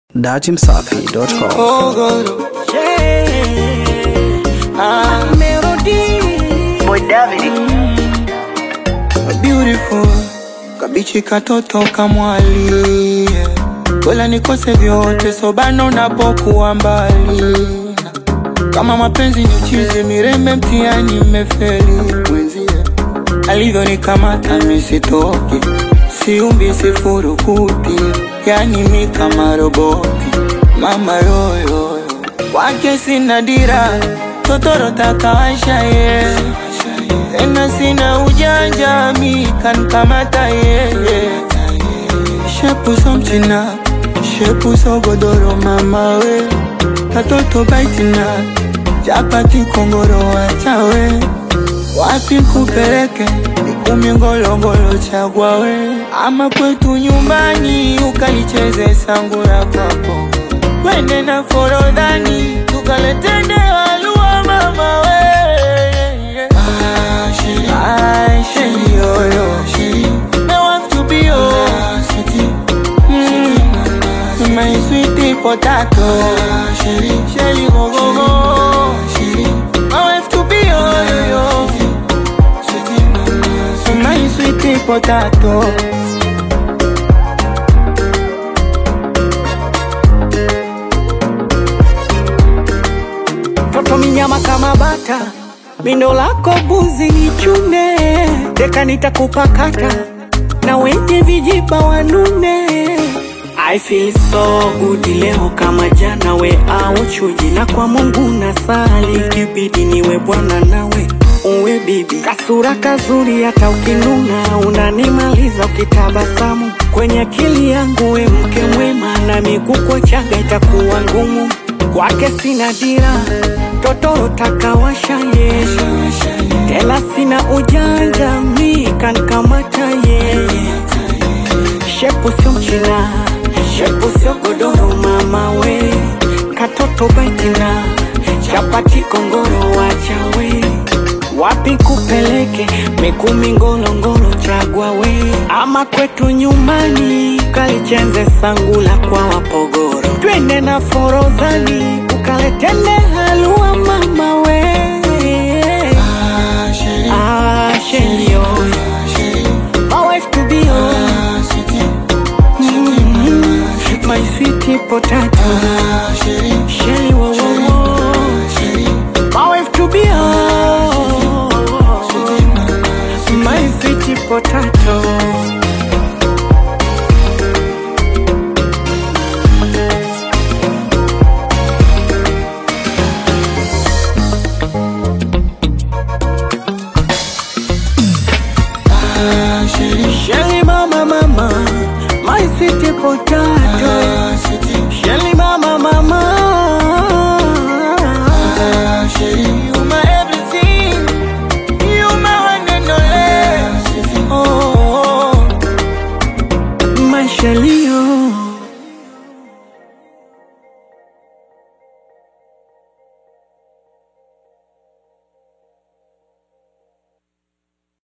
datimsafi.com. Ogoro. Yeah. Ah, melody. Boy David. Beautiful. Kabichi katoto kamwali. Kola nikose vyote sobano unapokuwa mbali. Kama mapenzi ni chizi mirembe mtiani mmefeli mwenzie alivyo nikamata misitoki siumbi sifurukuti yani mi kama roboti mama yoyoyo kwake sina dira totoro takawasha ye tena sina ujanja mi kankamata yeye shepuso mchina shepuso godoro mama we katoto baitina chapati kongoro wachawe wapi kupeleke ikumi ngolongolo chagwa we ama kwetu nyumbani ukalicheze sangura kwako kwende na forodhani tukaletende walua mama we Ah, sheri yoyo. Me want to be yours. Mm, my sweetie potato. Shelly go go go. My wife to be yoyo. My sweetie potato. toto minyama kama bata, mindo lako buzi ni chune, deka nitakupakata na wenye vijiba wanune. I feel so good leo kama jana, we au chuji, na kwa Mungu nasali, kibidi niwe bwana nawe uwe bibi, kasura kazuri, hata ukinuna unanimaliza ukitabasamu kwenye akili yangu, we mke mwema, na miguu chaga itakuwa ngumu kwake sina dira, totoro takawasha ye, tena sina ujanja, mi kankamata ye, shepu sio mchina, shepu sio godoro, mama we, katoto baitina, chapati kongoro, wachawe wapi kupeleke mikumi ngolongolo chagwa we ama kwetu nyumbani kalichenze sangula kwa wapogoro twende na forodhani ukaletende halua mama we ah, sheri oyo my wife to be oh. mm, my sweet potato sheri wo wo wo my wife to be oh. my sweet potato Shelly mama mama, my sweet potato. Shelly mama mama,